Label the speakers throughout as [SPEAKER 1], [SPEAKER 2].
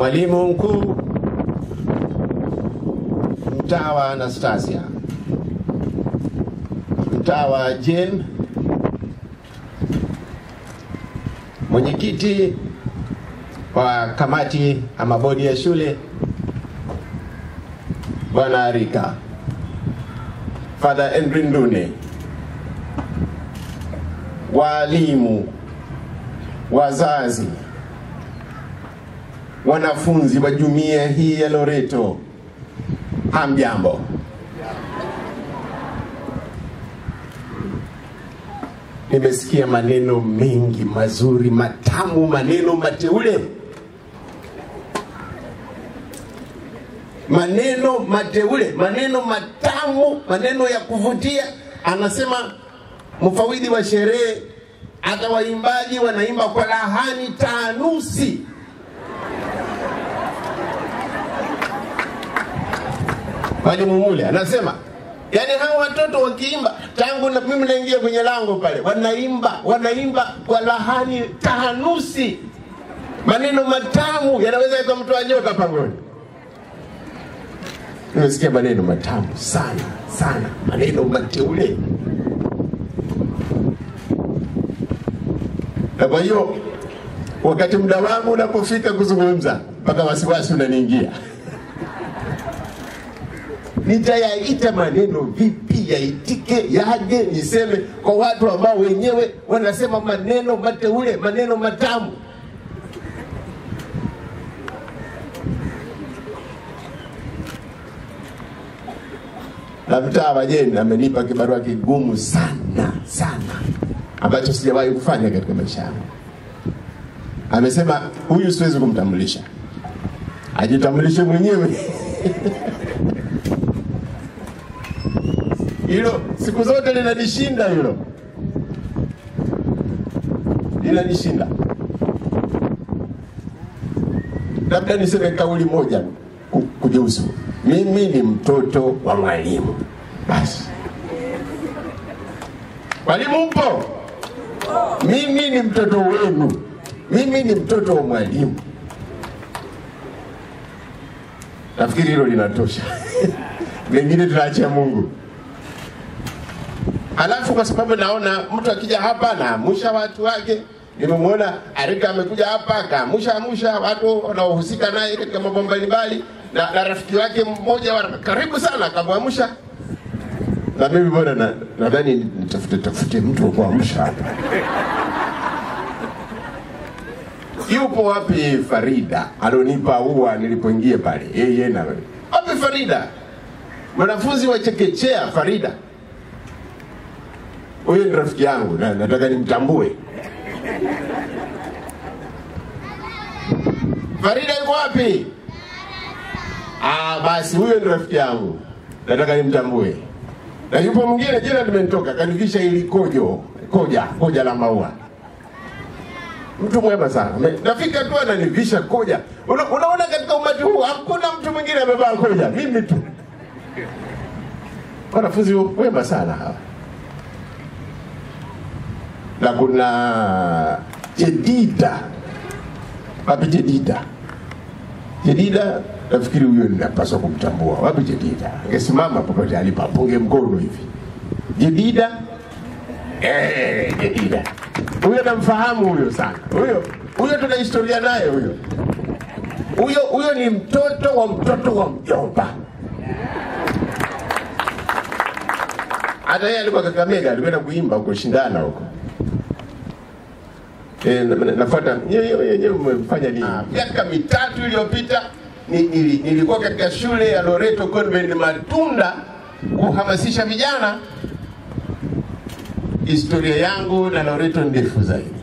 [SPEAKER 1] mwalimu mkuu mtaa wa Anastasia, mtaa wa Jane, mwenyekiti wa kamati ama bodi ya shule Bwana Arika, Father Henry Ndune, walimu, wazazi, wanafunzi wa jumuiya hii ya Loreto, hamjambo. Nimesikia maneno mengi mazuri, matamu, maneno mateule, maneno mateule, maneno matamu, maneno ya kuvutia. Anasema mfawidhi wa sherehe, hata waimbaji wanaimba kwa lahani taanusi. Mwalimu Mule anasema yaani hawa watoto wakiimba, tangu na mimi naingia kwenye lango pale, wanaimba wanaimba kwa lahani tahanusi, maneno matamu yanaweza yakamtoa nyoka pangoni. Nimesikia maneno matamu sana sana, maneno mateule. Na kwa hiyo wakati muda wangu unapofika kuzungumza, mpaka wasiwasi unaniingia nitayaita maneno vipi yaitike yaje niseme kwa watu ambao wenyewe wanasema maneno mateule maneno matamu na mtaa wa Jeni amenipa kibarua kigumu sana sana ambacho sijawahi kufanya katika maisha yangu. Amesema huyu siwezi kumtambulisha, ajitambulishe mwenyewe hilo siku zote linanishinda hilo, linanishinda. Labda niseme kauli moja ku- kujihusu, mimi ni mtoto wa mwalimu. Basi mwalimu mpo, mimi ni mtoto wenu, mimi ni mtoto wa mwalimu. Nafikiri hilo linatosha, mengine tunaachia Mungu. Alafu kwa sababu naona mtu akija hapa naamusha watu wake, nimemwona Arika amekuja hapa akaamusha amusha watu wanaohusika naye katika mambo mbalimbali, na, na rafiki wake mmoja wa karibu sana akamwamsha, na mimi bwana na- nadhani nitafute tafute mtu wa kuamsha hapa. Yupo wapi Farida alonipa ua nilipoingia pale? Yeye na wapi Farida, mwanafunzi wa chekechea Farida huyu ni rafiki yangu na nataka nimtambue. Farida yuko wapi? Ah, basi huyo ni rafiki yangu, nataka nimtambue. Na yupo mwingine, jina limenitoka, kanivisha ili kojo koja koja la maua. Mtu mwema sana, Me- nafika tu ananivisha koja. Una, unaona katika umati huu hakuna mtu mwingine amevaa koja, mimi tu. Wanafunzi wema sana hawa na kuna Jedida. Wapi Jedida? Jedida nafikiri huyo ninapaswa kumtambua. Wapi Jedida? Angesimama popote alipo apunge mkono hivi. Jedida eh, Jedida huyo namfahamu huyo sana. Huyo huyo tuna historia naye huyo. Huyo huyo ni mtoto wa mtoto wa mjomba. Hata yeye alikuwa Kakamega, alikwenda kuimba huko shindana huko. Eh, na- na- nafuata nyewe yenyewe umefanya nini? Miaka mitatu iliyopita ni- nili- nilikuwa katika shule ya Loreto Convent Matunda kuhamasisha vijana. Historia yangu na Loreto ndefu zaidi.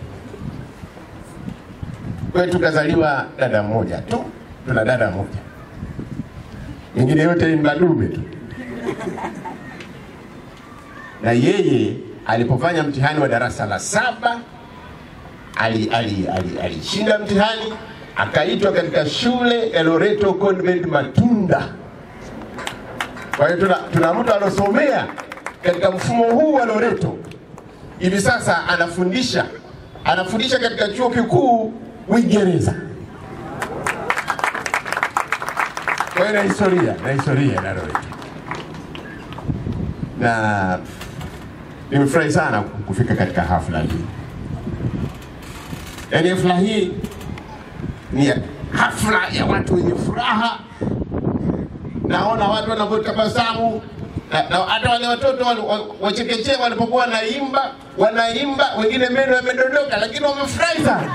[SPEAKER 1] Kwetu kazaliwa dada mmoja tu, tuna dada moja, mingine yote ni madume tu na yeye alipofanya mtihani wa darasa la saba alishinda ali, ali, alishinda mtihani akaitwa katika shule ya Loreto Convent Matunda. Kwa hiyo tuna, tuna mtu alosomea katika mfumo huu wa Loreto, hivi sasa anafundisha anafundisha katika chuo kikuu Uingereza. Kwa hiyo na historia na historia na Roy. Na nimefurahi sana kufika katika hafla hii. Yaani hafla hii ni hafla ya watu wenye furaha. Naona watu wanavyotabasamu na, na hata wale watoto wale wa- wa chekechea walipokuwa wanaimba wanaimba, wengine meno yamedondoka, lakini wamefurahi sana.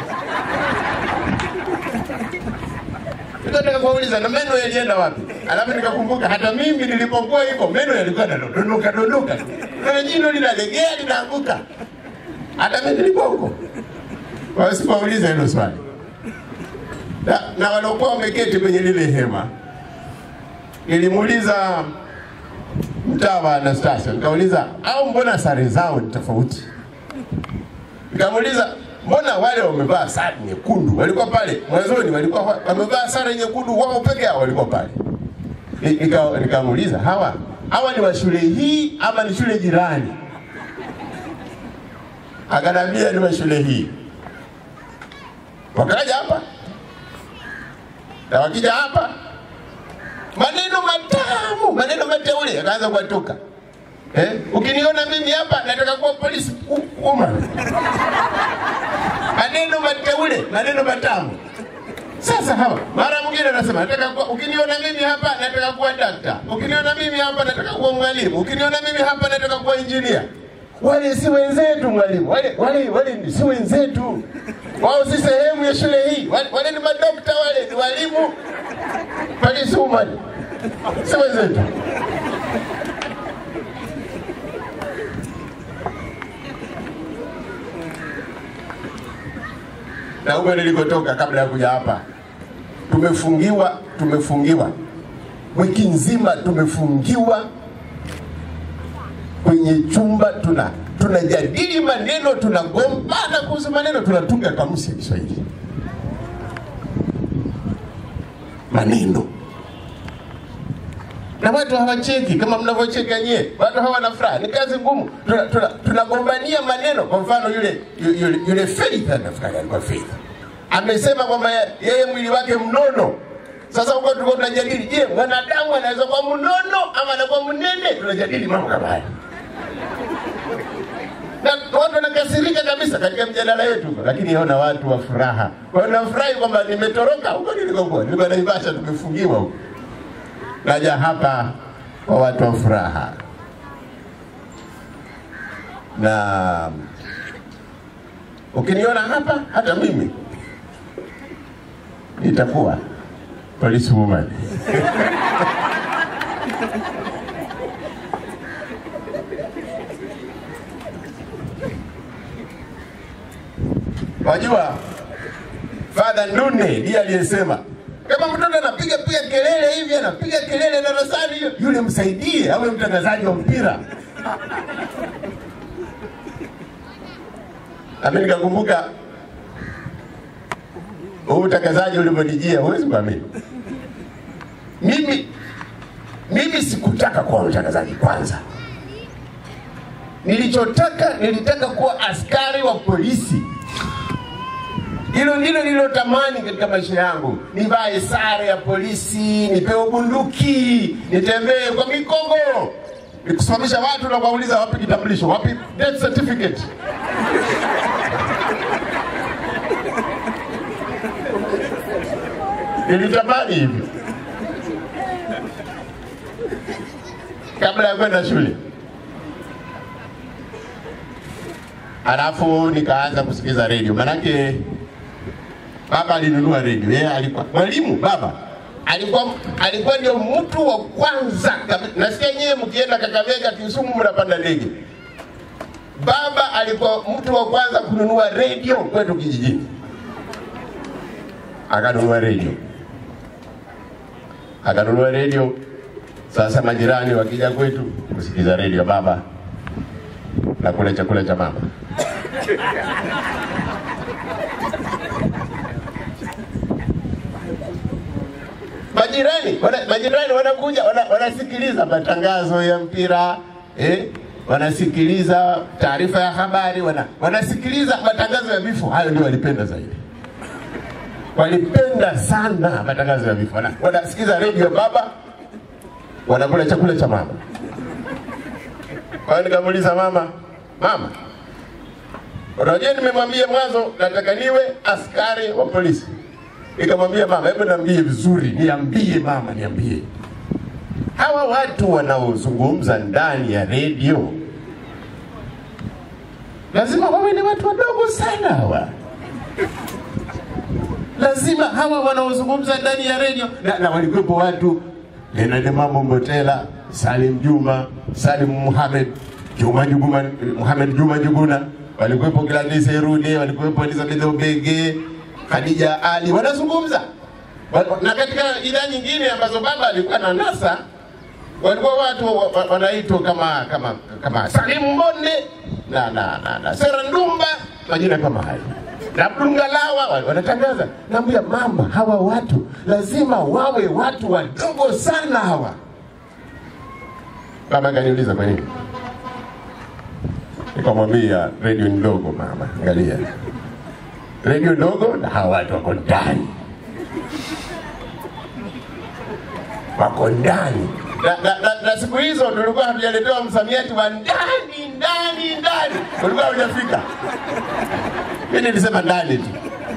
[SPEAKER 1] Nikataka kuwauliza na meno yalienda wapi? Alafu nikakumbuka hata mimi nilipokuwa hivyo meno yalikuwa yanadondoka dondoka, na jino linalegea linaanguka. Hata mimi nilikuwa huko. Kwa hiyo sikuwauliza hilo swali. Na, na waliokuwa wameketi kwenye lile hema nilimuuliza mtaa wa Anastasia, nikauliza au mbona sare zao ni tofauti? Nikamuuliza mbona wale wamevaa sare nyekundu walikuwa pale mwanzoni, walikuwa wa- wamevaa sare nyekundu wao peke yao walikuwa pale. Ni- nika- Nikamuuliza hawa hawa ni wa shule hii ama ni shule jirani? Akanambia ni wa shule hii. Wakaja hapa na wakija hapa maneno matamu, maneno mateule yakaanza kuwatoka. Eh? Ukiniona mimi hapa nataka kuwa polisi u- umma. maneno mateule, maneno matamu. Sasa hawa mara mwingine anasema nataka kuwa, ukiniona mimi hapa nataka kuwa dakta, ukiniona mimi hapa nataka kuwa mwalimu, ukiniona mimi hapa nataka kuwa injinia. Wale si wenzetu mwalimu, wale wale wale ni- si wenzetu, wao si sehemu ya shule hii. Wale, wale ni madokta, wale ni walimu, polisi umma, si wenzetu. na huko nilikotoka kabla ya kuja hapa, tumefungiwa tumefungiwa wiki nzima, tumefungiwa kwenye chumba, tuna tunajadili maneno, tunagombana kuhusu maneno, tunatunga kamusi ya Kiswahili maneno na watu hawacheki kama mnavyocheka nyie, watu hawana furaha. Ni kazi ngumu, tunagombania tuna, tunagombania maneno. Kwa mfano yule yule, yule Faith, nafikiri alikuwa Faith amesema kwamba ye- yeye mwili wake mnono. Sasa huko tulikuwa tunajadili, je, mwanadamu anaweza kuwa mnono ama anakuwa mnene? Tunajadili mambo kama haya na watu wanakasirika kabisa katika mjadala wetu, lakini ona watu wa furaha. Kwa hiyo nafurahi kwamba nimetoroka huko nilikokuwa, nilikuwa Naivasha, tumefungiwa huko naja hapa kwa watu wa furaha na ukiniona hapa hata mimi nitakuwa polisi woman wajua Father Ndune ndiye aliyesema kama mtoto anapiga piga kelele hivi, anapiga kelele darasani, hiyo yule msaidie, awe mtangazaji wa mpira. Nami nikakumbuka huu utangazaji ulivyonijia, huwezi kuamini. Mimi mimi sikutaka kuwa mtangazaji kwanza, nilichotaka nilitaka kuwa askari wa polisi. Hilo ndilo nililotamani katika maisha yangu, nivae sare ya polisi, nipewe bunduki, nitembee kwa mikongo, nikusimamisha watu na kuwauliza wapi kitambulisho, wapi death certificate. Nilitamani hivyo kabla ya kwenda shule. Alafu nikaanza kusikiza redio, manake baba alinunua redio. Yeye alikuwa mwalimu, baba alikuwa alikuwa ndio mtu wa kwanza kabi- nasikia nyewe mkienda Kakamega, Kisumu mnapanda ndege. Baba alikuwa mtu wa kwanza kununua redio kwetu kijijini, akanunua redio, akanunua redio. Sasa majirani wakija kwetu kusikiza redio, baba na kula chakula cha mama. majirani wana, majirani wanakuja wana, wanasikiliza matangazo ya mpira eh, wanasikiliza taarifa ya habari wana, wanasikiliza matangazo ya vifo. Hayo ndio walipenda zaidi. walipenda sana matangazo ya vifo. Wana- Wanasikiza redio baba, wanakula chakula cha mama. Kwa hiyo nikamuuliza mama, mama, unajua nimemwambia mwanzo nataka niwe askari wa polisi. Nikamwambia mama, hebu niambie vizuri, niambie mama, niambie hawa watu wanaozungumza ndani ya redio lazima wawe ni watu wadogo sana hawa lazima hawa wanaozungumza ndani ya redio na, na walikuwepo watu Leonard Mambo Mbotela, Salim Juma, Salim Muhamed, Juma Juguma, Muhamed Juma Juguna, walikuwepo Gladys Erude, walikuwepo Elizabeth Obege, Khadija Ali, wanazungumza Wa- na katika idhaa nyingine ambazo baba alikuwa na nasa walikuwa watu wa- wa- wanaitwa kama kama kama Salim Mbonde na na na, na Sera Ndumba majina kama hayo na Abdul Ngalawa wa- wanatangaza. Naambia mama, hawa watu lazima wawe watu wadogo sana hawa. Mama akaniuliza kwa nini, nikamwambia redio ni ndogo mama, angalia redio ndogo na hawa watu wako ndani wako ndani na, na, na, na siku hizo tulikuwa hatujaletewa msamiati wa ndani ndani ndani, ulikuwa hujafika. Mimi nilisema ndani tu.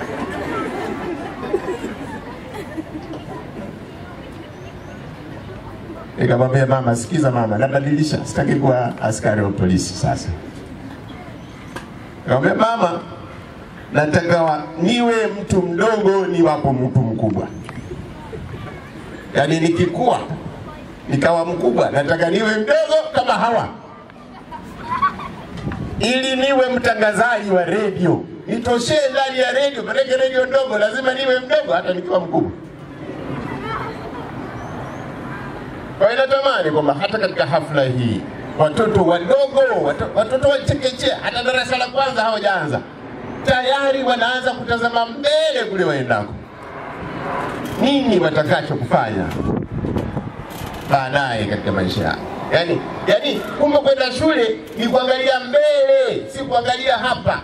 [SPEAKER 1] Nikamwambia mama, sikiza mama, nabadilisha, sitaki kuwa askari wa polisi sasa. Nikamwambia mama, nataka wa- niwe mtu mdogo niwapo mtu mkubwa yaani nikikua nikawa mkubwa, nataka niwe mdogo kama hawa, ili niwe mtangazaji wa redio, nitoshee ndani ya redio. Maanake redio ndogo, lazima niwe mdogo hata nikiwa mkubwa. Kwa hiyo natamani kwamba hata katika hafla hii watoto wadogo, wato- watoto wa chekechea, hata darasa la kwanza hawajaanza, tayari wanaanza kutazama mbele kule waendako nini watakacho kufanya baadaye katika maisha yao. Yani, yani kumbe kwenda shule ni kuangalia mbele, si kuangalia hapa.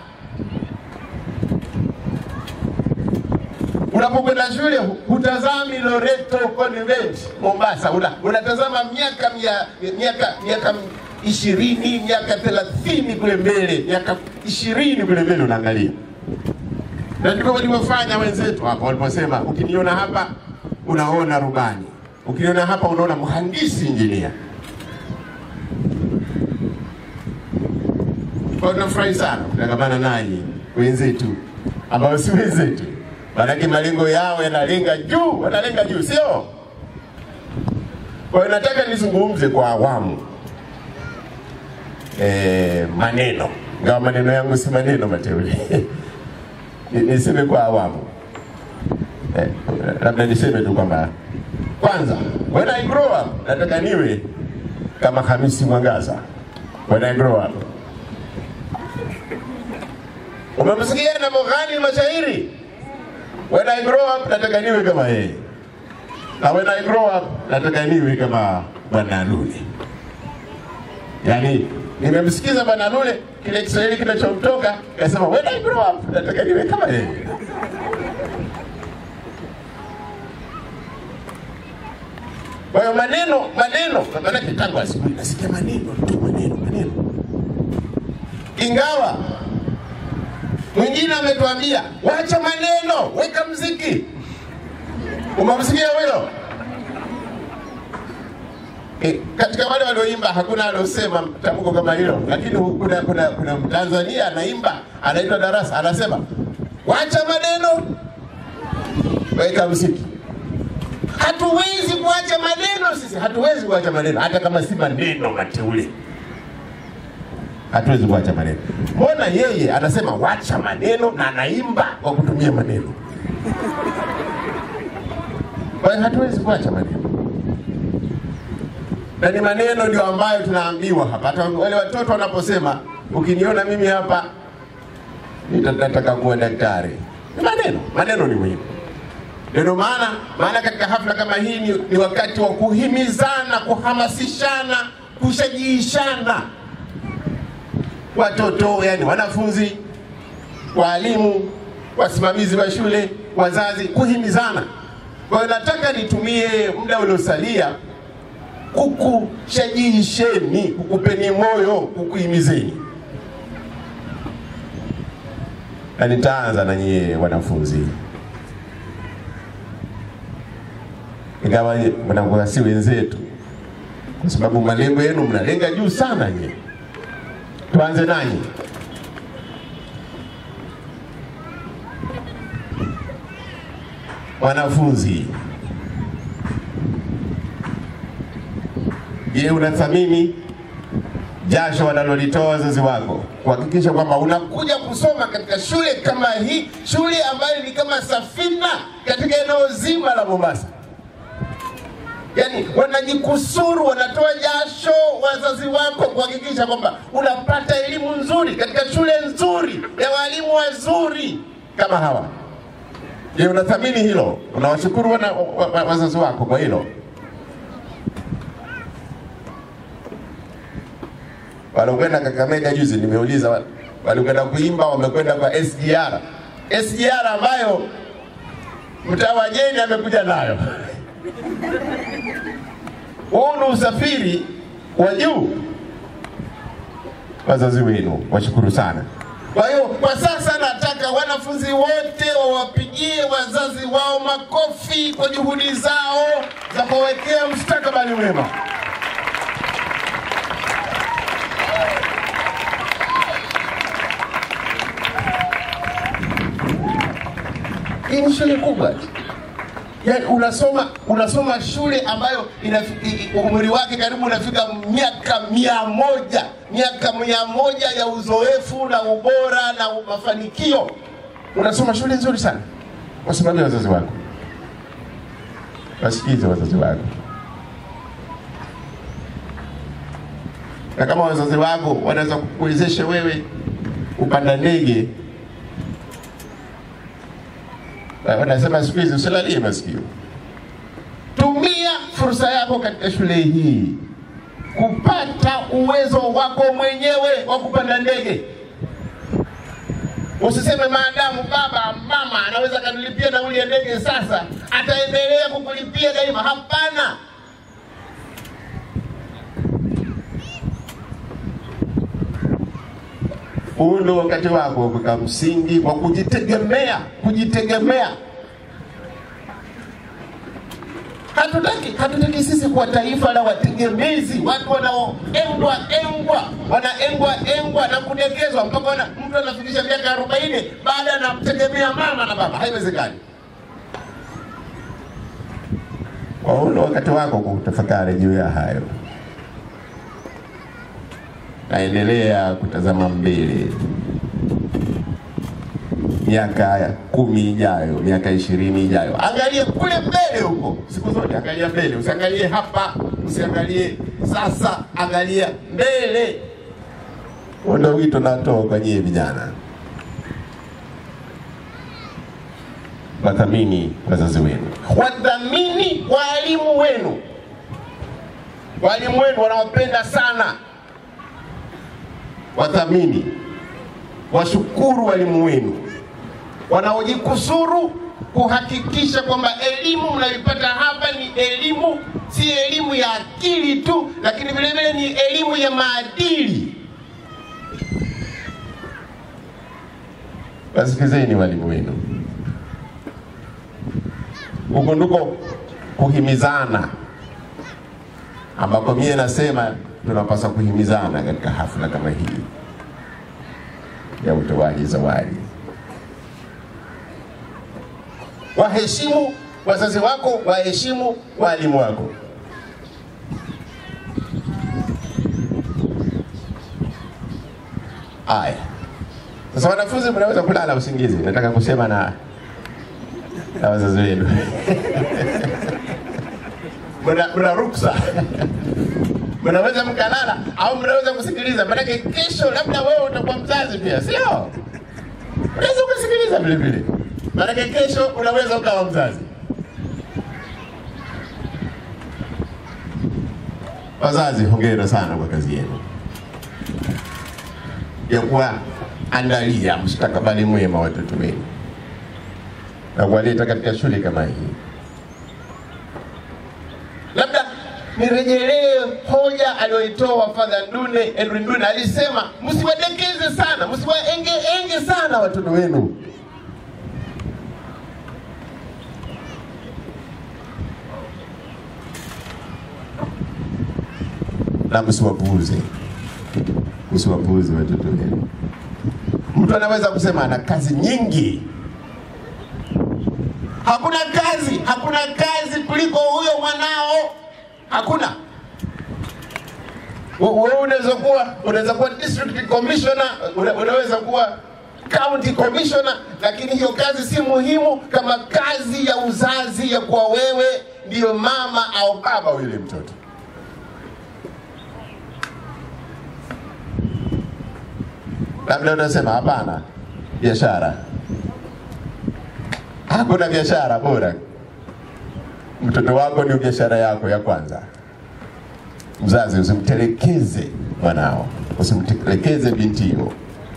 [SPEAKER 1] Unapokwenda shule hu- hutazami Loreto Convent Mombasa, una, unatazama miaka mia, miaka miaka ishirini miaka thelathini kule mbele, miaka ishirini kule mbele unaangalia na ndivyo walivyofanya wenzetu hapa waliposema, ukiniona hapa unaona rubani, ukiniona hapa unaona mhandisi injinia. Kwa hiyo tunafurahi sana kutangamana nanyi wenzetu ambao si wenzetu, maanake malengo yao yanalenga juu, wanalenga juu, sio? Kwa hiyo nataka nizungumze kwa awamu e, maneno, ingawa maneno yangu si maneno mateule Ni- niseme kwa awamu eh, labda niseme tu kwamba kwanza, when I grow up nataka niwe kama Hamisi Mwangaza. When I grow up, umemsikia na Moghani mashairi. When I grow up nataka niwe kama yeye, na when I grow up nataka niwe kama Bwana Lule. Yaani nimemsikiza Bwana Lule kile Kiswahili kinachomtoka kasema when I grow up nataka niwe kama yeye. Kwa hiyo maneno maneno, maanake tangu asubuhi nasikia maneno tu maneno maneno, ingawa mwingine ametuambia wacha maneno, weka mziki. Umemsikia huyo? E, katika wale walioimba hakuna aliosema tamko kama hilo, lakini kuna kuna kuna Mtanzania anaimba anaitwa Darasa anasema wacha maneno, weka mziki. Hatuwezi kuacha maneno sisi, hatuwezi kuacha maneno hata kama si maneno mateule, hatuwezi kuacha maneno. Mbona yeye anasema wacha maneno na anaimba kwa kutumia maneno? Kwa hiyo hatuwezi kuacha maneno na ni maneno ndio ambayo tunaambiwa hapa. Hata wale watoto wanaposema ukiniona mimi hapa nita- nataka kuwa daktari, ni maneno. Maneno ni muhimu. Ndio maana maana katika hafla kama hii ni, ni wakati wa kuhimizana, kuhamasishana, kushajiishana watoto, yani wanafunzi, walimu, wasimamizi wa shule, wazazi kuhimizana. Kwa hiyo nataka nitumie muda uliosalia kukushajisheni, kukupeni moyo, kukuhimizeni, na nitaanza na nyie wanafunzi, ingawa mnakuwa si wenzetu, kwa sababu malengo yenu mnalenga juu sana nyie. Tuanze nanyi. Wanafunzi, je, unathamini jasho wanalolitoa wazazi wako kuhakikisha kwamba unakuja kusoma katika shule kama hii, shule ambayo ni kama safina katika eneo zima la Mombasa? Yaani wanajikusuru, wanatoa jasho wazazi wako kuhakikisha kwamba unapata elimu nzuri katika shule nzuri ya walimu wazuri kama hawa. Je, unathamini hilo? Unawashukuru wana, wa, wa, wazazi wako kwa hilo? Walokwenda Kakamega juzi, nimeuliza wa- walikwenda kuimba, wamekwenda kwa SGR, SGR ambayo mtawajeni amekuja nayo. Huu ni usafiri wa juu. Wazazi wenu washukuru sana. Kwa hiyo kwa sasa nataka wanafunzi wote wawapigie wazazi wao makofi kwa juhudi zao za kuwekea mustakabali mwema. Hii ni shule kubwa. Yaani unasoma unasoma shule ambayo inafi- i- i- umri wake karibu unafika miaka mia moja miaka mia moja ya uzoefu na ubora na mafanikio. Unasoma shule nzuri sana, wasimamie wazazi wako, wasikize wazazi wako, na kama wazazi wako wanaweza kukuwezesha wewe kupanda ndege Eh, wanasema siku hizi usilalie masikio. Tumia fursa yako katika shule hii kupata uwezo wako mwenyewe wa kupanda ndege. Usiseme maadamu baba mama anaweza kanilipia nauli ya ndege sasa, ataendelea kukulipia daima. Hapana, huu ndio wakati wako wa kuweka msingi wa kujitegemea, kujitegemea. Hatutaki, hatutaki sisi kuwa taifa la wategemezi, watu wanaoengwa engwa, wanaengwa engwa na kudekezwa mpaka wana, mtu anafikisha miaka arobaini baada anamtegemea mama na baba. Haiwezekani. Kwa hiyo ndio wakati wako kutafakari juu ya hayo naendelea kutazama mbele, miaka kumi ijayo, miaka ishirini ijayo. Angalie kule mbele huko, siku zote angalia mbele, usiangalie hapa, usiangalie sasa, angalia mbele. Huo ndio wito natoa kwa nyie vijana, wathamini wazazi wenu, wathamini walimu wenu. Walimu wenu wanawapenda sana wathamini, washukuru walimu wenu wanaojikusuru kuhakikisha kwamba elimu mnayoipata hapa ni elimu, si elimu ya akili tu, lakini vile vile ni elimu ya maadili. Wasikizeni walimu wenu, huko ndiko kuhimizana ambako mie nasema tunapaswa kuhimizana katika hafla kama hii ya utoaji zawadi. Waheshimu wazazi wako, waheshimu walimu wako. Aya, sasa wanafunzi, mnaweza kulala usingizi. Nataka kusema na na wazazi wenu mna mna ruksa mnaweza mkalala au mnaweza kusikiliza, maanake kesho labda wewe utakuwa mzazi pia, sio? Unaweza kusikiliza vile vile, maanake kesho unaweza ukawa mzazi. Wazazi, hongera sana kwa kazi yenu ya kuwaandalia mustakabali mwema watoto wenu. na kuwaleta katika shule kama hii. Labda nirejelee hoja aliyoitoa Father Ndune, Edwin Ndune alisema, msiwadekeze sana, msiwaenge enge sana watoto wenu. na msiwapuuze, msiwapuuze watoto wenu. Mtu anaweza kusema ana kazi nyingi. Hakuna kazi, hakuna kazi kuliko huyo mwanao, hakuna. Wewe unaweza kuwa unaweza kuwa district commissioner, una- unaweza kuwa county commissioner, lakini hiyo kazi si muhimu kama kazi ya uzazi ya kuwa wewe ndiyo mama au baba wa yule mtoto. labda unasema hapana, biashara, hakuna biashara bora. Mtoto wako ndio biashara yako ya kwanza. Mzazi, usimtelekeze mwanao, usimtelekeze binti hiyo.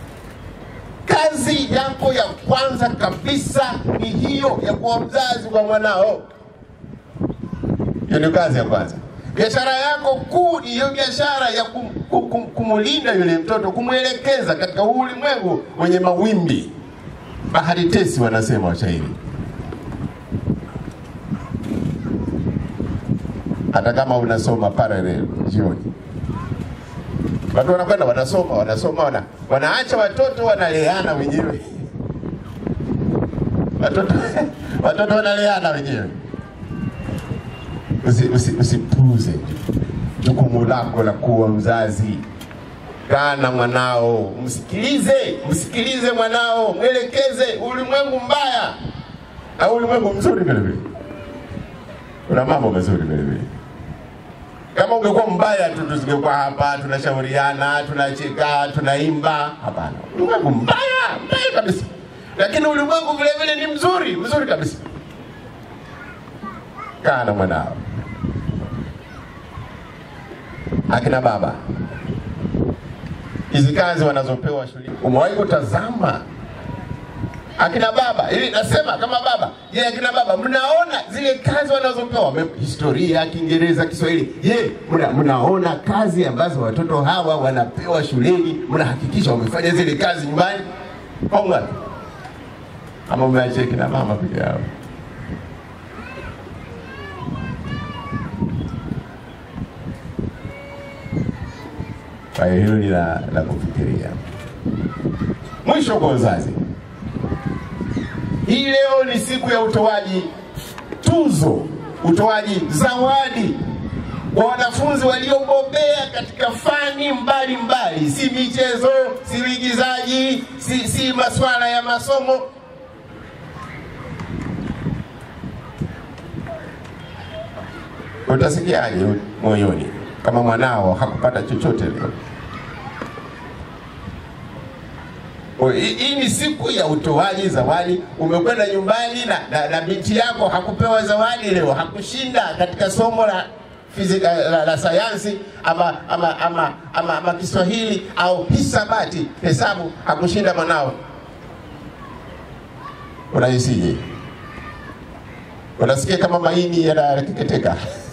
[SPEAKER 1] Kazi yako ya kwanza kabisa ni hiyo ya kuwa mzazi kwa mwanao. Hiyo ndio kazi ya kwanza. Biashara yako kuu ni hiyo biashara ya kum, kum, kum, kumulinda yule mtoto, kumwelekeza katika huu ulimwengu wenye mawimbi, bahari tesi, wanasema washairi. Hata kama unasoma parallel jioni, watu wanakwenda wanasoma, wanasoma, wana, wanaacha watoto wanaleana wenyewe watoto, watoto wanaleana wenyewe usipuuze usi, usipuuze jukumu lako la kuwa mzazi. Kaa na mwanao, msikilize, msikilize mwanao, mwelekeze ulimwengu mbaya na ulimwengu mzuri vile vile. Kuna mambo mazuri vile vile. Kama ungekuwa mbaya tu, tusingekuwa hapa tunashauriana, tunacheka, tunaimba. Hapana, ulimwengu mbaya mbaya kabisa, lakini ulimwengu vile vile ni mzuri mzuri kabisa. Kaa na mwanao. Akina baba, hizi kazi wanazopewa shule, umewahi kutazama akina baba? Ili nasema kama baba, je, akina baba mnaona zile kazi wanazopewa Wame- historia, Kiingereza, Kiswahili? Je, mna, mnaona kazi ambazo watoto hawa wanapewa shuleni? Mnahakikisha wamefanya zile kazi nyumbani? Ponga ama umeachia kina mama peke yao? Kwa hiyo hilo ni la, la kufikiria. Mwisho kwa uzazi, hii leo ni siku ya utoaji tuzo, utoaji zawadi kwa wanafunzi waliobobea katika fani mbalimbali mbali. Si michezo, si uigizaji, si, si masuala ya masomo. Utasikiaje moyoni kama mwanao hakupata chochote leo? Kwa hiyo, Hii hii ni siku ya utoaji zawadi. Umekwenda nyumbani na, na, na binti yako hakupewa zawadi leo, hakushinda katika somo la fizika, la, la sayansi ama, ama, ama, ama, ama Kiswahili au hisabati, hesabu, hakushinda mwanao, unahisije? Unasikia kama maini yanakeketeka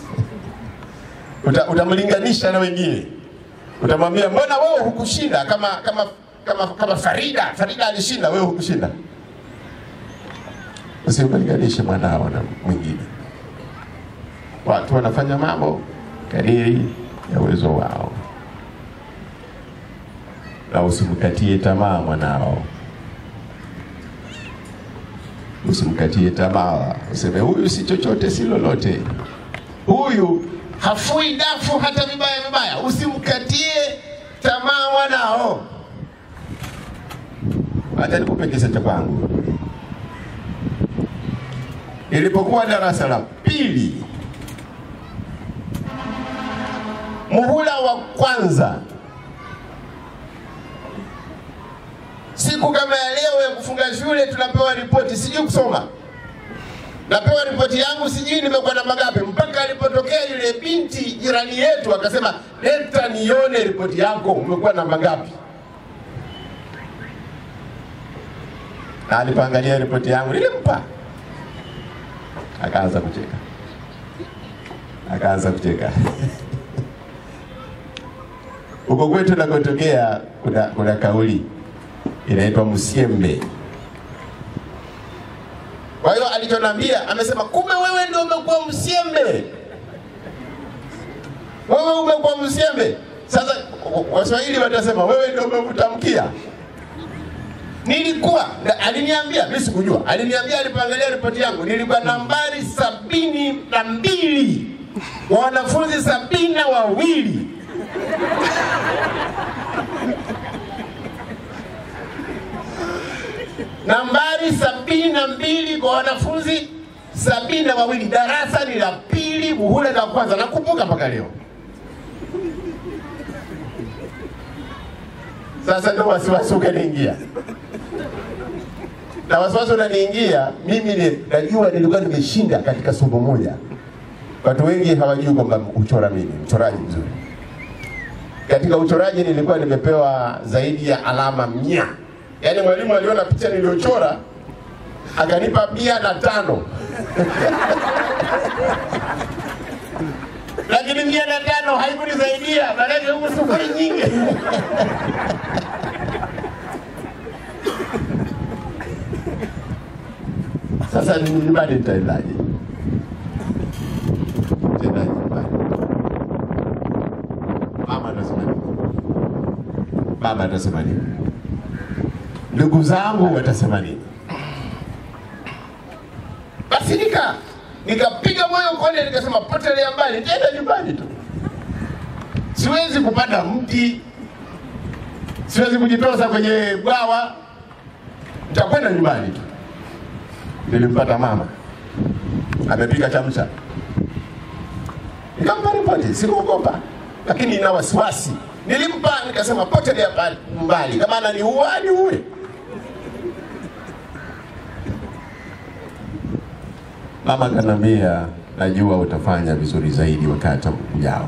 [SPEAKER 1] Uta, utamlinganisha na wengine, utamwambia mbona wewe hukushinda kama kama kama kama Farida. Farida alishinda, wewe hukushinda. Usimlinganishe mwanao na mwingine. Watu wanafanya mambo kadiri ya uwezo wao, na usimkatie tamaa mwanao, usimkatie tamaa, useme huyu si chochote, si lolote, huyu hafui dafu hata vibaya vibaya. Usimkatie tamaa mwanao. Hata nikupe kisa cha kwangu. Nilipokuwa darasa la pili, muhula wa kwanza, siku kama ya leo ya kufunga shule, tunapewa ripoti, sijui kusoma napewa ripoti yangu, sijui nimekuwa namba ngapi, mpaka alipotokea yule binti jirani yetu akasema, leta nione ripoti yako, umekuwa namba ngapi? Na alipoangalia ripoti yangu nilimpa, akaanza kucheka, akaanza kucheka. Huko kwetu nakotokea kuna, kuna kauli inaitwa msiembe. Kwa hiyo alichonambia amesema, kumbe wewe ndio umekuwa msiembe, wewe umekuwa msiembe. Sasa Waswahili watasema wewe ndio umekutamkia. Nilikuwa na- aliniambia, mimi sikujua, aliniambia alipoangalia ripoti yangu nilikuwa nambari sabini na mbili wa wanafunzi sabini na wawili nambari sabini na mbili kwa wanafunzi sabini na wawili darasa ni la pili muhula la kwanza nakumbuka mpaka leo sasa ndo wasiwasi ukaniingia na wasiwasi unaniingia mimi ni, najua nilikuwa nimeshinda katika somo moja watu wengi hawajui kwamba uchora mimi mchoraji mzuri katika uchoraji nilikuwa nimepewa zaidi ya alama mia yaani mwalimu aliona picha niliyochora akanipa mia na tano lakini mia na tano haikunisaidia maanake huku sufuri nyingi sasa nyumbani nitaendaje Nitaendaje nyumbani mama atasema nini baba atasema nini ndugu zangu watasema nini basi nika nikapiga moyo konde nikasema potelea mbali nitaenda nyumbani tu siwezi kupanda mti siwezi kujitosa kwenye bwawa nitakwenda nyumbani tu nilimpata mama amepika chamcha nikampa ripoti sikuogopa lakini ina wasiwasi nilimpa nikasema potelea mbali- mbali kama ananiua niue mama kanambia najua utafanya vizuri zaidi wakati ujao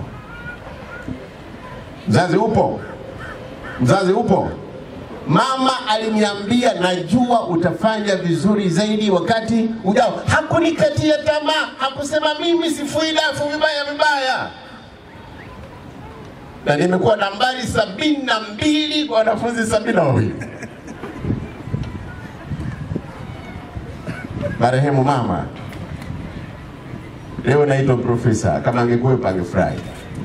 [SPEAKER 1] mzazi upo mzazi upo mama aliniambia najua utafanya vizuri zaidi wakati ujao hakunikatia tamaa hakusema mimi sifui dafu vibaya vibaya na nimekuwa nambari sabini na mbili kwa wanafunzi sabini na wawili marehemu mama leo naitwa profesa kama angekuwepo angefurahi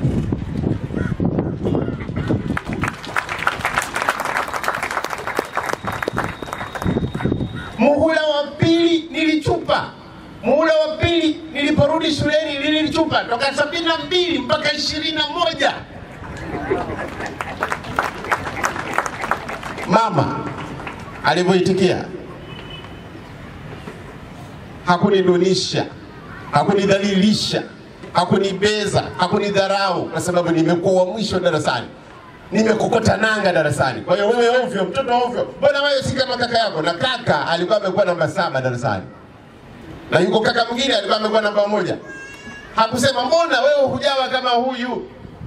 [SPEAKER 1] muhula wa pili nilichupa muhula wa pili niliporudi shuleni nilichupa toka sabini na mbili mpaka ishirini na moja mama alivyoitikia hakunidunisha hakunidhalilisha hakunibeza hakunidharau kwa sababu nimekuwa wa mwisho darasani nimekokota nanga darasani kwa hiyo wewe ovyo mtoto ovyo mbona wewe si kama kaka yako na kaka alikuwa amekuwa namba saba darasani na yuko kaka mwingine alikuwa amekuwa namba moja hakusema mbona wewe hujawa kama huyu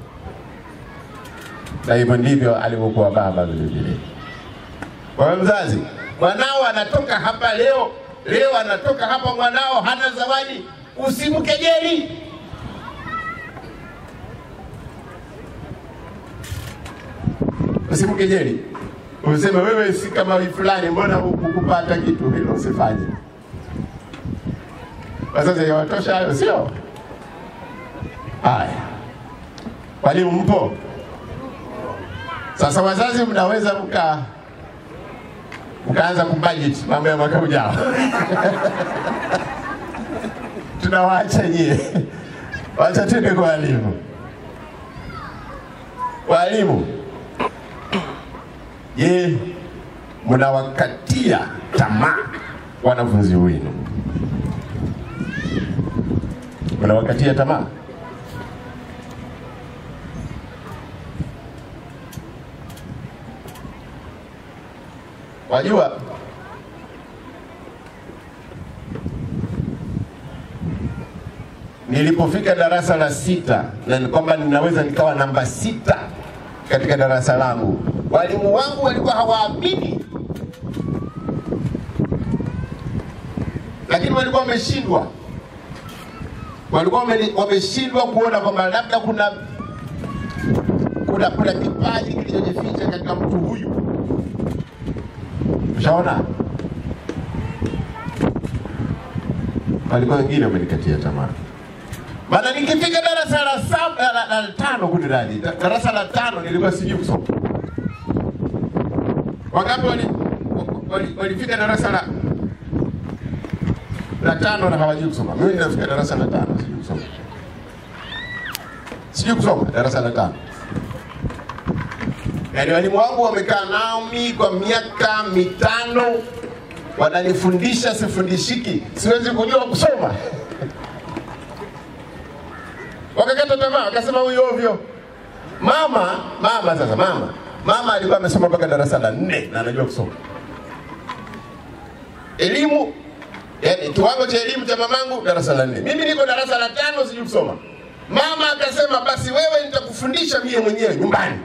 [SPEAKER 1] na hivyo ndivyo alivyokuwa baba vile vile kwa hiyo mzazi mwanao anatoka hapa leo leo anatoka hapa mwanao hana zawadi usimkejeli usimkejeli useme wewe si kama fulani mbona hukupata kitu hilo usifanye wazazi yawatosha hayo sio haya walimu mpo sasa wazazi mnaweza mka mkaanza kubudget mambo ya mwaka ujao tunawaacha nyie wacha twende kwa walimu walimu je mnawakatia tamaa wanafunzi wenu mnawakatia tamaa wajua nilipofika darasa la sita na ni kwamba ninaweza nikawa namba sita katika darasa langu walimu wangu walikuwa hawaamini lakini walikuwa wameshindwa walikuwa wameli- wameshindwa kuona kwamba labda kuna kuna kuna kipaji kilichojificha katika mtu huyu. Ushaona, walikuwa wengine wamenikatia tamaa. Maana nikifika darasa la saba la, la, la tano kuni radi darasa la tano nilikuwa sijui kusoma. Wangapi wali wali- walifika darasa la la tano na hawajui kusoma? Mimi ninafika darasa la tano sijui kusoma, sijui kusoma darasa la tano. Yaani walimu wangu wamekaa nami kwa miaka mitano, wananifundisha sifundishiki, siwezi kujua kusoma wakakata tamaa, wakasema huyu ovyo. Mama mama sasa, mama mama alikuwa amesoma mpaka darasa la nne na anajua kusoma. Elimu yani, kiwango cha elimu cha mamangu darasa la nne, mimi niko darasa la tano, sijui kusoma. Mama akasema basi wewe nitakufundisha mie mwenyewe nyumbani.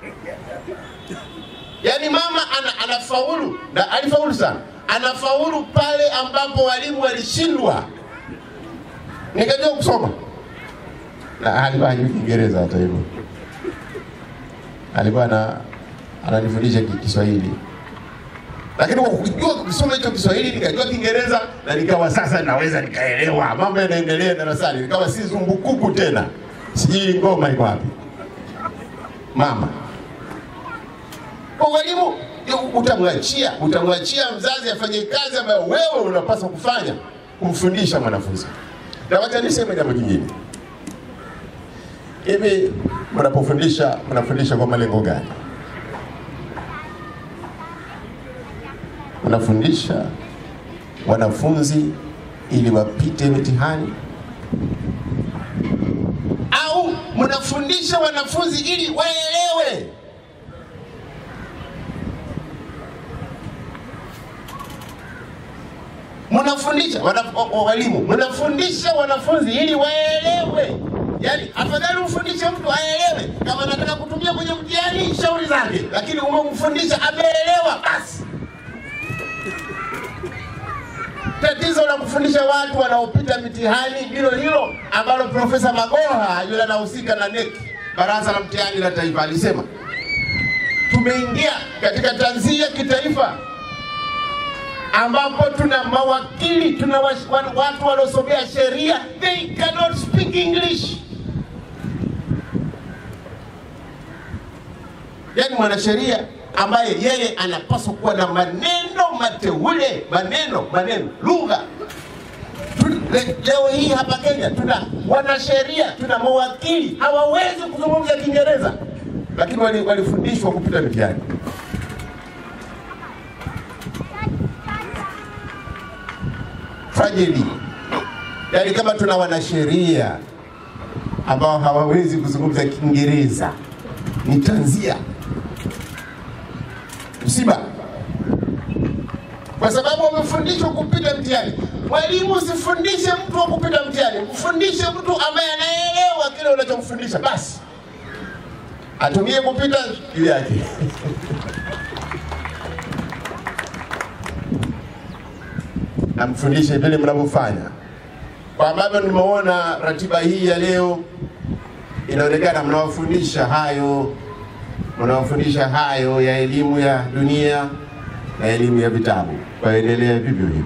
[SPEAKER 1] Yaani mama ana, anafaulu na alifaulu sana, anafaulu pale ambapo walimu walishindwa. Nikajua kusoma na alikuwa hajui Kiingereza hata hivyo, alikuwa ana ananifundisha ki- Kiswahili, lakini kwa kujua kusoma hicho Kiswahili nikajua Kiingereza na nikawa sasa naweza nikaelewa mambo yanaendelea darasani, nikawa si zumbukuku tena, sijui ngoma iko wapi. Mama kwa walimu utamwachia utamwachia mzazi afanye kazi ambayo wewe unapaswa kufanya, kumfundisha mwanafunzi. Na wacha niseme jambo jingine hivi mnapofundisha mnafundisha kwa malengo gani? Mnafundisha wanafunzi ili wapite mitihani au mnafundisha wanafunzi ili waelewe? Mnafundisha wana- o- o- walimu, mnafundisha wanafunzi ili waelewe. Yaani afadhali umfundishe mtu aelewe, kama anataka kutumia kwenye mtihani shauri zake, lakini umemfundisha ameelewa basi. Tatizo la kufundisha watu wanaopita mitihani ndilo hilo ambalo Profesa Magoha yule anahusika na NEC, Baraza la Mtihani la Taifa, alisema tumeingia katika tanzia kitaifa ambapo tuna mawakili, tuna wa- wa- watu waliosomea sheria, they cannot speak English. Yaani mwanasheria ambaye yeye anapaswa kuwa na maneno mateule, maneno maneno, lugha. Tu- le- Leo hii hapa Kenya tuna wanasheria, tuna mawakili hawawezi kuzungumza Kiingereza, lakini wali- walifundishwa kupita mitihani. tragedy. Yaani kama tuna wanasheria ambao hawawezi kuzungumza Kiingereza, ni tanzia, msiba, kwa sababu wamefundishwa kupita mtihani. Mwalimu, usifundishe mtu wa kupita mtihani, mfundishe mtu ambaye anaelewa kile unachomfundisha, basi atumie kupita juu yake. na mfundishe vile mnavyofanya. Kwa ambavyo nimeona ratiba hii ya leo, inaonekana mnawafundisha hayo, mnawafundisha hayo ya elimu ya dunia na elimu ya vitabu, waendelee vivyo hivyo.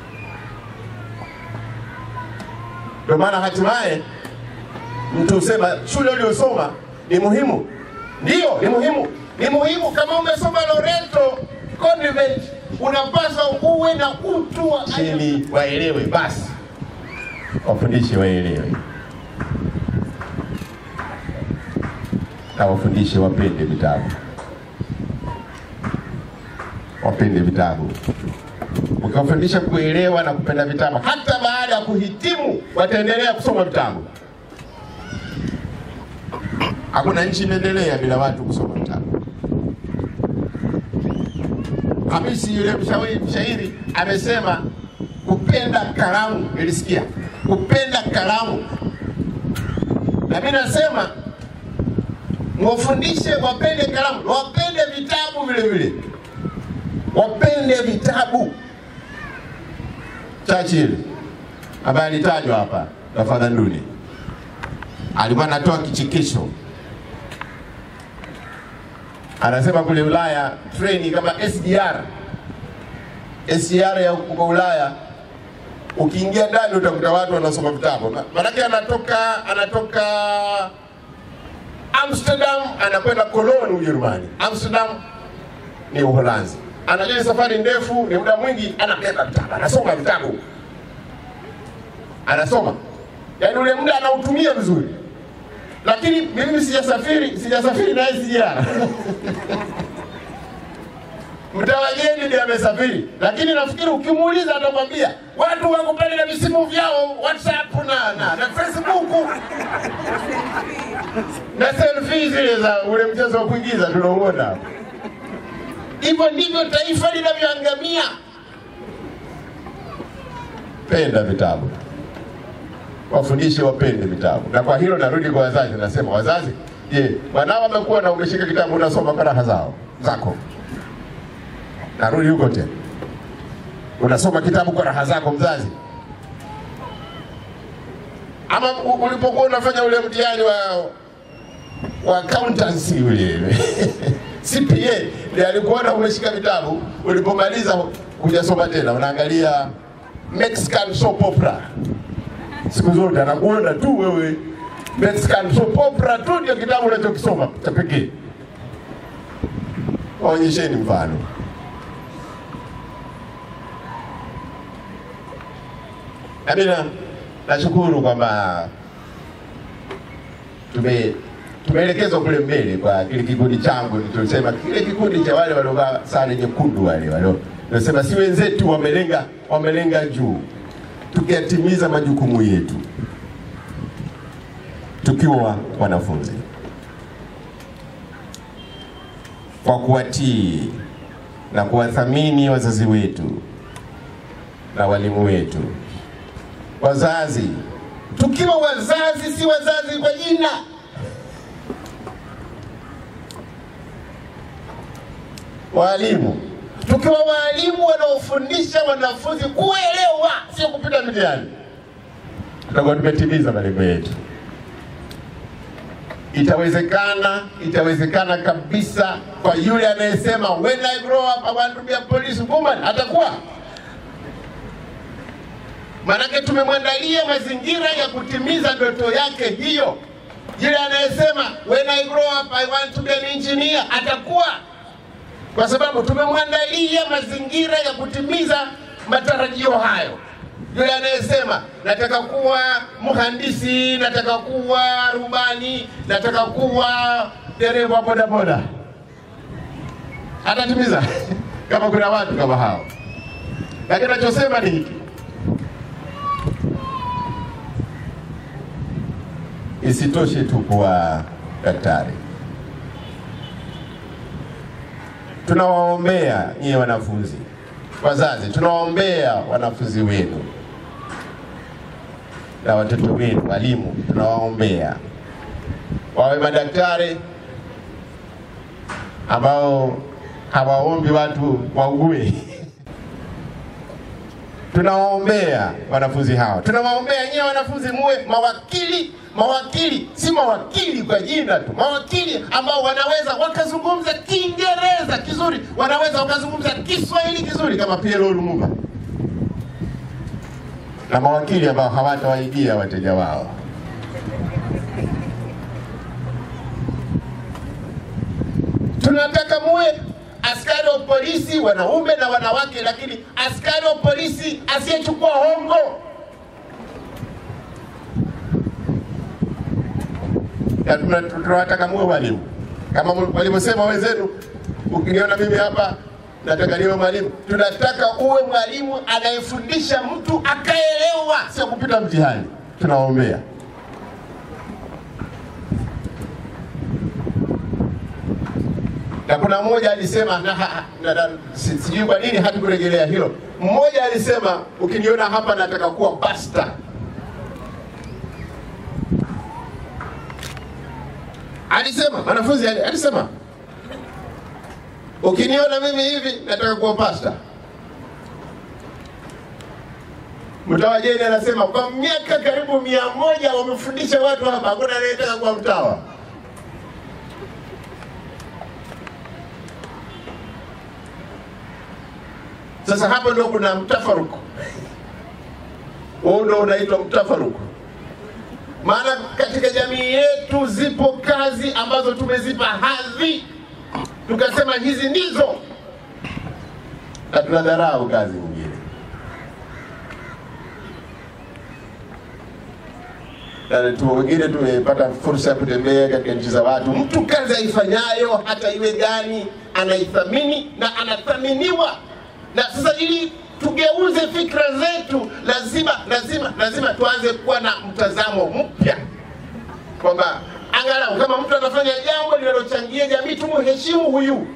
[SPEAKER 1] Ndio maana hatimaye mtu husema shule uliyosoma ni muhimu. Ndiyo, ni muhimu, ni muhimu. Kama umesoma Loreto Convent, unapaswa uwe na utu wa ili waelewe, basi wafundishe waelewe, na wafundishe wapende vitabu, wapende vitabu. Ukiwafundisha kuelewa na kupenda vitabu, hata baada ya kuhitimu wataendelea kusoma vitabu. Hakuna nchi imeendelea bila watu kusoma vitabu. Hamisi yule mshauri mshairi amesema kupenda kalamu, nilisikia kupenda kalamu, na mimi nasema mwafundishe wapende kalamu, wapende vitabu vile vile, wapende vitabu. Churchill ambaye alitajwa hapa Tafadhaluni, alikuwa anatoa kichekesho, anasema kule Ulaya treni kama SGR SGR ya huko Ulaya ukiingia ndani utakuta watu wanasoma vitabu. Maanake anatoka anatoka Amsterdam anakwenda Cologne Ujerumani. Amsterdam ni Uholanzi. Anajua ni safari ndefu, ni muda mwingi, anabeba vitabu, anasoma vitabu, anasoma, yaani ule muda anautumia vizuri. Lakini mimi sijasafiri, sijasafiri na SGR mtawageni ndiye amesafiri, lakini nafikiri ukimuuliza atakwambia watu wako pale na visimu vyao WhatsApp na, na, na Facebook na selfie zile za ule mchezo wa kuigiza tunauona hapo. Hivyo ndivyo taifa linavyoangamia. Penda vitabu, wafundishe wapende vitabu. Na kwa hilo narudi kwa wazazi, nasema wazazi, je, wanao wamekuwa na umeshika kitabu unasoma kwa raha zao zako narudi huko tena, unasoma kitabu kwa raha zako mzazi, ama u- ulipokuwa unafanya ule mtihani wa wa accountancy ule CPA, ndiye alikuona umeshika vitabu, ulipomaliza hujasoma tena, unaangalia Mexican soap opera siku zote, anakuona tu wewe Mexican soap opera tu ndio kitabu unachokisoma cha pekee. Waonyesheni mfano. Nami na- nashukuru kwamba tume tumeelekezwa kule mbele kwa kile kikundi changu, tulisema kile kikundi cha wale waliovaa sare nyekundu wale walio nasema si wenzetu wamelenga wamelenga juu, tukiyatimiza majukumu yetu tukiwa wanafunzi kwa kuwatii na kuwathamini wazazi wetu na walimu wetu wazazi, tukiwa wazazi, si wazazi kwa jina. Walimu, tukiwa walimu wanaofundisha wanafunzi kuelewa, sio kupita mitihani, tutakuwa tumetimiza malengo yetu. Itawezekana, itawezekana kabisa kwa yule anayesema when I grow up I want to be a police woman, atakuwa Maanake tumemwandalia mazingira ya kutimiza ndoto yake hiyo. Yule anayesema when I grow up I want to be an engineer atakuwa, kwa sababu tumemwandalia mazingira ya kutimiza matarajio hayo. Yule anayesema nataka kuwa mhandisi, nataka kuwa rubani, nataka kuwa dereva bodaboda atatimiza kama kuna watu kama hao, lakini nachosema ni hiki Isitoshe tu kuwa daktari, tunawaombea nyie wanafunzi, wazazi, tunawaombea wanafunzi wenu na watoto wenu, walimu, tunawaombea wawe madaktari ambao hawaombi watu waugue. Tunawaombea wanafunzi hao, tunawaombea nyie wanafunzi muwe mawakili. Mawakili si mawakili kwa jina tu, mawakili ambao wanaweza wakazungumza Kiingereza kizuri, wanaweza wakazungumza Kiswahili kizuri kama PLO Lumumba, na mawakili ambao hawatawaibia wateja wao. Tunataka muwe askari wa polisi wanaume na wanawake, lakini askari wa polisi asiyechukua hongo. Na tuna- tunawataka muwe walimu kama walivyosema wenzenu. Ukiniona mimi hapa nataka niwe mwalimu, tunataka uwe mwalimu anayefundisha mtu akaelewa, sio kupita mtihani. Tunawaombea. na kuna mmoja alisema na, ha- na, na, si- sijui kwa nini hatukurejelea hilo. Mmoja alisema ukiniona hapa nataka kuwa pasta. Alisema mwanafunzi ali- alisema ukiniona mimi hivi nataka kuwa pasta. Mtawajeni anasema kwa miaka karibu mia moja wamefundisha watu hapa, hakuna anayetaka kuwa mtawa. Sasa hapo ndo kuna mtafaruku, huu ndo unaitwa mtafaruku. Maana katika jamii yetu zipo kazi ambazo tumezipa hadhi, tukasema hizi ndizo, na tunadharau kazi nyingine. Na tu wengine tumepata fursa ya kutembea katika nchi za watu, mtu kazi aifanyayo hata iwe gani anaithamini na anathaminiwa. Na sasa ili tugeuze fikra zetu, lazima lazima lazima tuanze kuwa na mtazamo mpya kwamba angalau kama mtu anafanya jambo linalochangia jamii, tumheshimu huyu.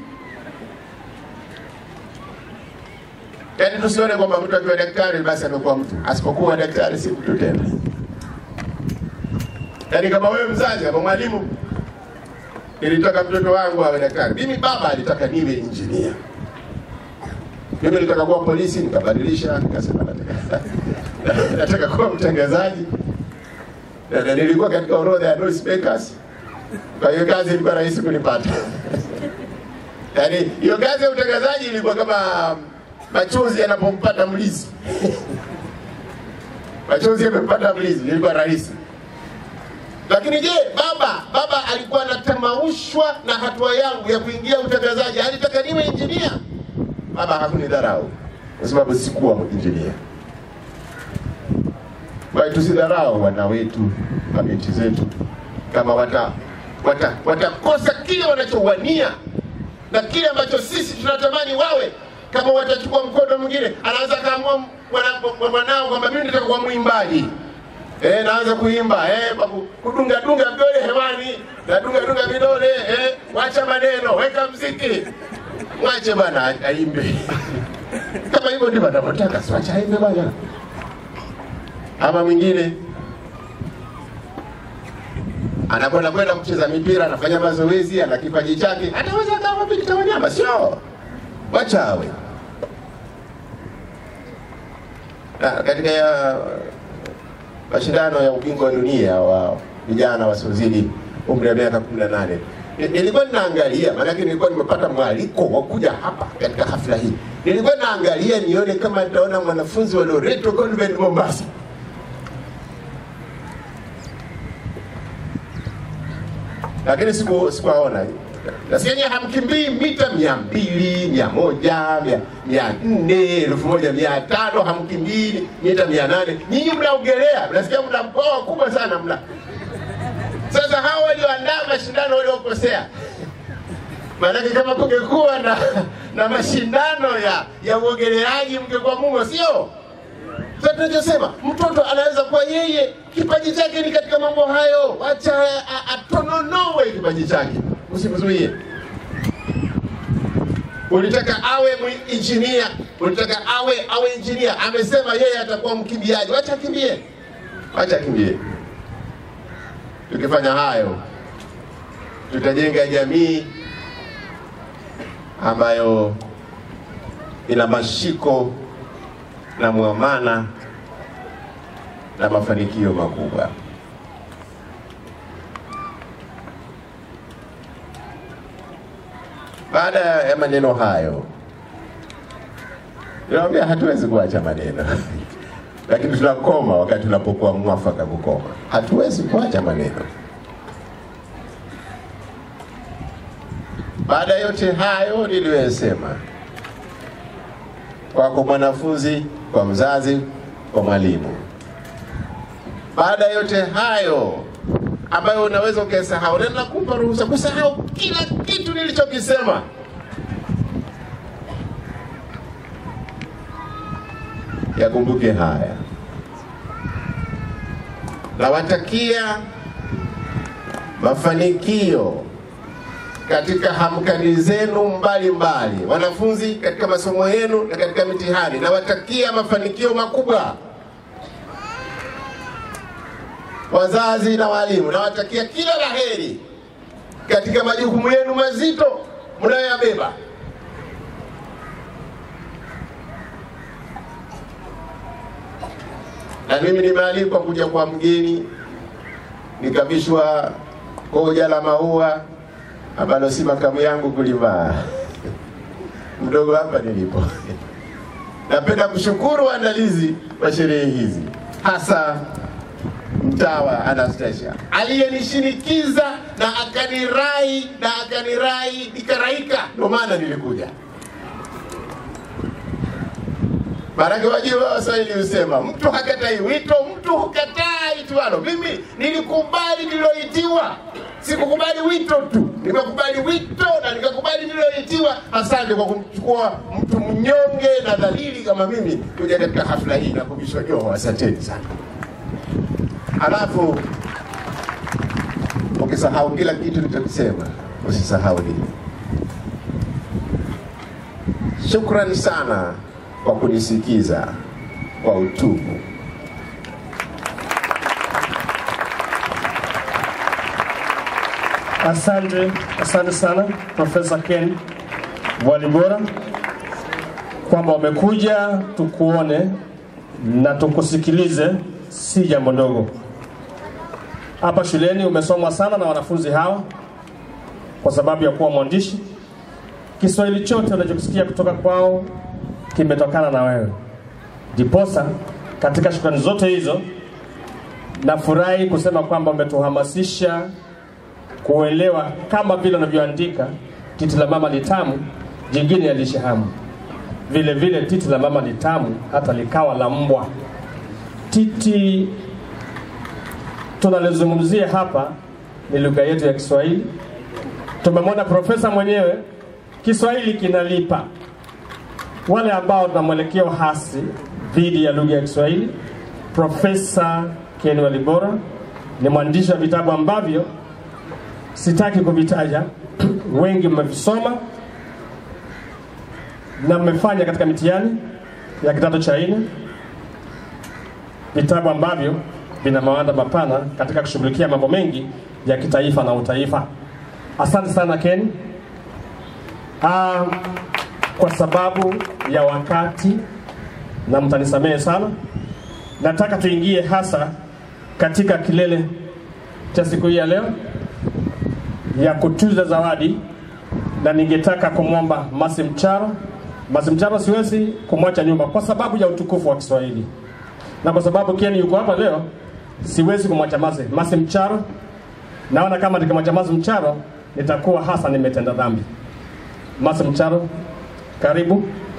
[SPEAKER 1] Yaani tusione kwamba mtu akiwa daktari basi amekuwa mtu, asipokuwa daktari si mtu tena. Yaani kama wewe mzazi, kama mwalimu, nilitaka mtoto wangu awe daktari, mimi baba alitaka niwe injinia mimi nilitaka kuwa polisi, nikabadilisha, nikasema nataka nataka kuwa mtangazaji, na na nilikuwa katika orodha ya noisemakers. Kwa hiyo kazi ilikuwa rahisi kunipata. Yaani hiyo kazi ya utangazaji ilikuwa kama machozi yanapompata mlizi machozi yamempata mlizi, ilikuwa rahisi. Lakini je, baba baba alikuwa anatamaushwa na hatua yangu ya kuingia utangazaji, alitaka niwe injinia baba hakunidharau kwa sababu sikuwa injinia. Kwa hiyo tusidharau wana wetu, mabinti zetu, kama wata wata watakosa kile wanachowania na kile ambacho sisi tunatamani wawe. Kama watachukua mkondo mwingine, anaweza kaamua mwana- mwanao kwamba mimi nataka kuwa mwimbaji Eh, naanza kuimba eh, babu, kudunga dunga vidole hewani, nadunga dunga vidole eh, wacha maneno, weka mziki mwache bwana a- aimbe kama hivyo ndivyo anavyotaka, si wacha aimbe bwana. Ama mwingine anakwenda kwenda kucheza mipira, anafanya mazoezi, ana kipaji chake, ataweza kama Victor Wanyama, sio? Wacha awe Na katika ya mashindano ya ubingwa wa dunia wa vijana wasiozidi umri wa miaka 18 Ni- nilikuwa ninaangalia, maanake nilikuwa nimepata mwaliko wa kuja hapa katika hafla hii. Nilikuwa naangalia nione kama nitaona mwanafunzi wa Loreto Convent Mombasa, lakini siku sikuwaona. Nasikia nyie hamkimbii mita mia mbili, mia moja, mia, mia nne, elfu moja mia tano, hamkimbii mita mia nane. Nyinyi mnaogelea, mnasikia mna mkoa kubwa sana mna. Sasa hao walioandaa mashindano waliokosea, maanake kama kungekuwa na, na mashindano ya ya uogeleaji mngekuwa mumo, sio? Sasa tunachosema mtoto anaweza kuwa yeye kipaji chake ni katika mambo hayo, acha a- a- atononowe kipaji chake, usimzuie. Ulitaka awe mwi- injinia, ulitaka awe awe injinia, amesema yeye atakuwa mkimbiaji, wacha akimbie, wacha akimbie. Tukifanya hayo, tutajenga jamii ambayo ina mashiko na mwamana na mafanikio makubwa. Baada ya maneno hayo, naambia hatuwezi kuacha maneno lakini tunakoma wakati tunapokuwa mwafaka kukoma. Hatuwezi kuacha maneno. Baada ya yote hayo niliyoyasema, kwako mwanafunzi, kwa mzazi, kwa mwalimu, baada ya yote hayo ambayo unaweza ukasahau, na nakupa ruhusa kusahau kila kitu nilichokisema. Yakumbuke haya, nawatakia mafanikio katika hamkani zenu mbalimbali, wanafunzi katika masomo yenu na katika mitihani. Nawatakia mafanikio makubwa, wazazi na walimu, nawatakia kila laheri katika majukumu yenu mazito mnayoyabeba. na mimi nimealikwa kuja kwa mgeni, nikavishwa koja la maua ambalo si makamu yangu kulivaa mdogo hapa nilipo. Napenda kushukuru waandalizi wa sherehe hizi, hasa mtawa Anastasia aliyenishinikiza na akanirai na akanirai nikaraika, ndio maana nilikuja. Maanake wajua Waswahili husema mtu hakatai wito, mtu hukataa itwalo. Mimi nilikubali niloitiwa, sikukubali wito tu, nimekubali wito na nikakubali niloitiwa. Asante kwa kumchukua mtu mnyonge na dhalili kama mimi kuja katika hafla hii na kuvishwa joho. Asanteni sana. Alafu ukisahau kila kitu nilichokisema, usisahau hili. Shukrani sana kwa kunisikiza kwa utubu.
[SPEAKER 2] Asante, asante sana Profesa Ken Walibora kwamba umekuja tukuone na tukusikilize, si jambo ndogo. Hapa shuleni umesomwa sana na wanafunzi hawa kwa sababu ya kuwa mwandishi. Kiswahili chote unachokisikia kutoka kwao kimetokana na wewe. Ndiposa katika shukrani zote hizo, nafurahi kusema kwamba umetuhamasisha kuelewa kama vile unavyoandika titi la mama ni tamu, jingine ya lishe hamu. Vile vile titi la mama ni tamu, hata likawa la mbwa. Titi tunalizungumzia hapa ni lugha yetu ya Kiswahili. Tumemwona profesa mwenyewe, Kiswahili kinalipa. Wale ambao tuna mwelekeo hasi dhidi ya lugha ya Kiswahili, Profesa Ken Walibora ni mwandishi wa vitabu ambavyo sitaki kuvitaja, wengi mmevisoma na mmefanya katika mitihani ya kidato cha nne, vitabu ambavyo vina mawanda mapana katika kushughulikia mambo mengi ya kitaifa na utaifa. Asante sana Ken. Ah, kwa sababu ya wakati na mtanisamehe sana, nataka tuingie hasa katika kilele cha siku hii ya leo ya kutuza zawadi, na ningetaka kumwomba Masi Mcharo. Masi Mcharo siwezi kumwacha nyuma kwa sababu ya utukufu wa Kiswahili, na kwa sababu Ken yuko hapa leo, siwezi kumwacha Masi. Masi Mcharo, naona kama nikimwacha Masi Mcharo nitakuwa hasa nimetenda dhambi. Masi Mcharo, karibu.